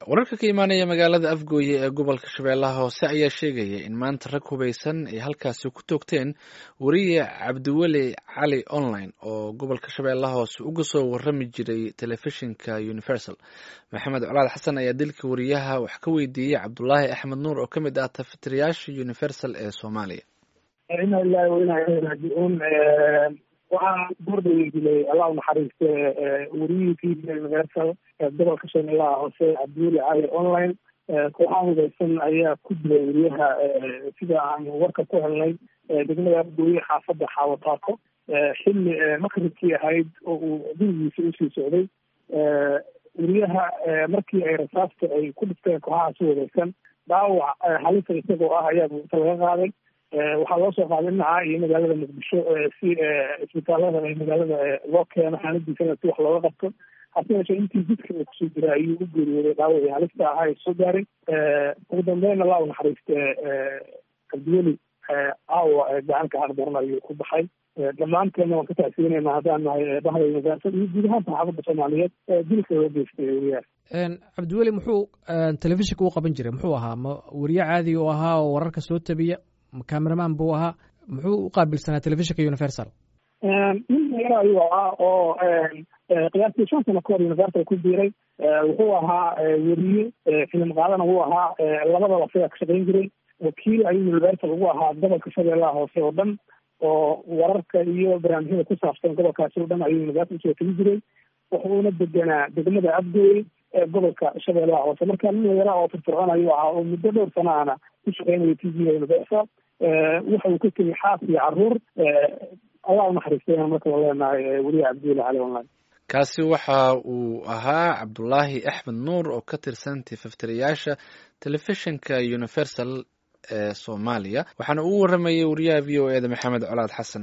wararka ka imaanaya magaalada afgooye ee gobolka shabeellaha hoose ayaa sheegaya in maanta rag hubaysan ay halkaasi ku toogteen wariye cabdiweli cali online oo gobolka shabeellaha hoose uga soo warami jiray telefishinka universal maxamed colaad xasan ayaa dilka wariyaha wax ka weydiiyey cabdulaahi axmed nuur oo ka mid ah tafatirayaasha universal ee soomaaliya ina ilahi wainaa ilahi raajicuun waxaa goordhawe dilay allah u naxariiste wariyihii t v universal gobolka shabeellaha hoose cabdiweli cali online kooxaha hubeysan ayaa ku dilay wariyaha sida aan warka ku helnay degmada afgooye xaafadda xaawataako xilli makribkii ahayd oo uu gurigiisa usii socday wariyaha markii ay rasaasta ay ku dhifteen kooxahaasi hubeysan dhaawac halisa isagoo ah ayaa buuta laga qaaday waxaa loo soo qaaday dhinaca iyo magaalada muqdisho si isbitaalada ee magaalada loo keeno xaaladiisana si wax looga qabto hase yeeshee intii jidka uu kusoo jira ayuu u geeriyooday dhaawacii halista ahaa ee soo gaaray ugu dambeyn allah u naxariiste cabdiweli aawa gacanka xaqdaran ayuu ku baxay dhammaanteedna waan ka taasiinayna haddaan nahay bahda universal iyo guud ahaan saxaafadda soomaaliyeed dilka loo geystay wariyaha cabdiweli muxuu telefishinka u qaban jiray muxuu ahaa ma wariye caadiga u ahaa oo wararka soo tabiya cameraman buu ahaa muxuu u qaabilsanaa telefishinka universal nin yaro ayuu ahaa oo qiyaastii shan sano kahor universal ku biiray wuxuu ahaa weriye filim qaadana wuu ahaa labadaba sidaa ka shaqayn jiray wakiil ayuu universal ugu ahaa gobolka shabeellaha hoose oo dhan oo wararka iyo barnaamijyada ku saabsan gobolkaasi oo dhan ayuu universal usoo tegi jiray wuxuuna deganaa degmada abdooy ee gobolka shabeellaha hoose marka nin yara oo firfircoon ayuu ahaa oo muddo dhowr sana ana ku shaqeynaya t v universal waxa uu ka tegay xaas iyo caruur allah u naxariistayna marka la leenahay weriye cabdiweli cali online kaasi waxa uu ahaa cabdulaahi axmed nuur oo ka tirsan tifaftirayaasha telefishinka universal ee soomaaliya waxaana uu waramayay wariyaha v o e da maxamed colaad xasan